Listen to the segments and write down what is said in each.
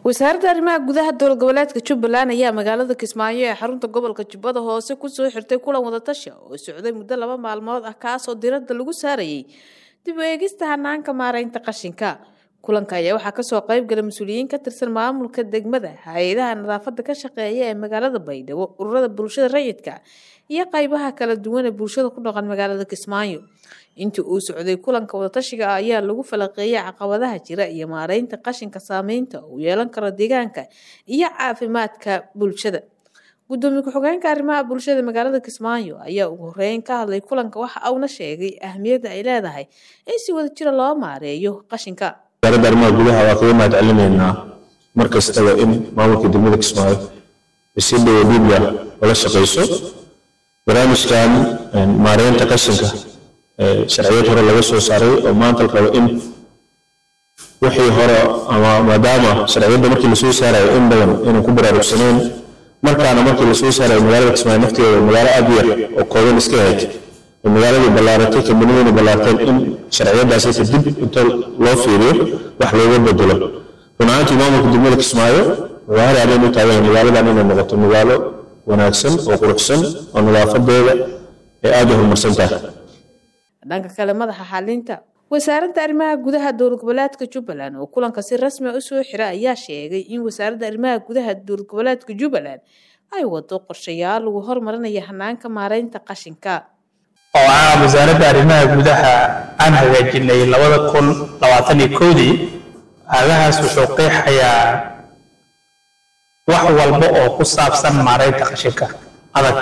wasaaradda arrimaha gudaha dowlad goboleedka jubbaland ayaa magaalada kismaayo ee xarunta gobolka jubbada hoose kusoo xirtay kulan wadatashi oo socday muddo laba maalmood ah kaasoo diradda lagu saarayay dib u eegista hanaanka maareynta qashinka kulanka ayaa waxaa kasoo qeybgala mas-uuliyiin ka tirsan maamulka degmada hay-adaha nadaafada ka shaqeeya ee magaalada baydhabo ururada bulshada rayidka iyo qeybaha kala duwan ee bulshada ku dhaqan magaalada kismaayo intii uu socday kulanka wadatashiga ah ayaa lagu falaqeeyay caqabadaha jira iyo maareynta qashinka saameynta uu yeelan karo deegaanka iyo caafimaadka bulshada gudoomiye ku-xigeenka arrimaha bulshada magaalada kismaayo ayaa ugu horeyn ka hadlay kulanka waxa uuna sheegay ahmiyadda ay leedahay in si wada jira loo maareeyo qashinka wasaaradda arrimaha gudaha waa kaga mahad celinaynaa mar kastaba in maamulka degmada kismaayo ay si dhowo dhiibya ula shaqayso barnaamijkan maareynta qashinka sharciyad hore laga soo saaray oo maanta la rabo in wixii hore ama maadaama sharciyadda markii lasoo saarayo in badan inaan ku baraarugsanayn markaana markii lasoo saarayo magaalada kismaayo nafteeda magaalo aad u yar oo kooban iska ahayd oo magaaladii ballaaratay kambaniyadii ballaarteen in sharciyadaasi kadib inta loo fiiriyo wax looga bedelo run ahaantii maamulka degmada kismaayo magaalo aadayn u taagan magaaladan inay noqoto magaalo wanaagsan oo quruxsan oo nadaafadeeda ay aada u horumarsan tahay dhanka kale madaxa xalinta wasaaradda arrimaha gudaha dowlad goboleedka jubbaland oo kulanka si rasmi a usoo xira ayaa sheegay in wasaaradda arrimaha gudaha dowlad goboleedka jubbaland ay wado qorshayaal lagu hormarinaya hanaanka maareynta qashinka oo ah wasaaradda arrimaha gudaha aan hagaajinay labada kun labaatan iyo kowdii aagahaas wuxuu qeexayaa wax walba oo ku saabsan maareynta qashinka adag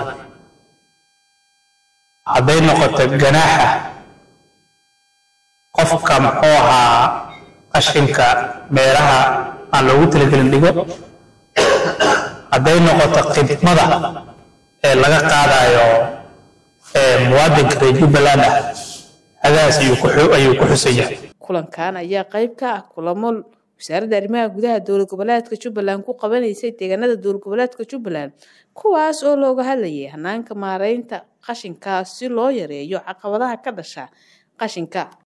hadday noqoto ganaaxa qofka muxuu ahaa qashinka meelaha aan loogu talagelin dhigo hadday noqoto khidmada ee laga qaadayo muwaadinka reer jubbaland ah hadaas ayuu ku xusan yahay kulankan ayaa qeyb ka ah kulamo wasaaradda arrimaha gudaha dowlad goboleedka jubbaland ku qabanaysay deegaanada dowlad goboleedka jubbaland kuwaas oo looga hadlayay hanaanka maareynta qashinka si loo yareeyo caqabadaha ka dhasha qashinka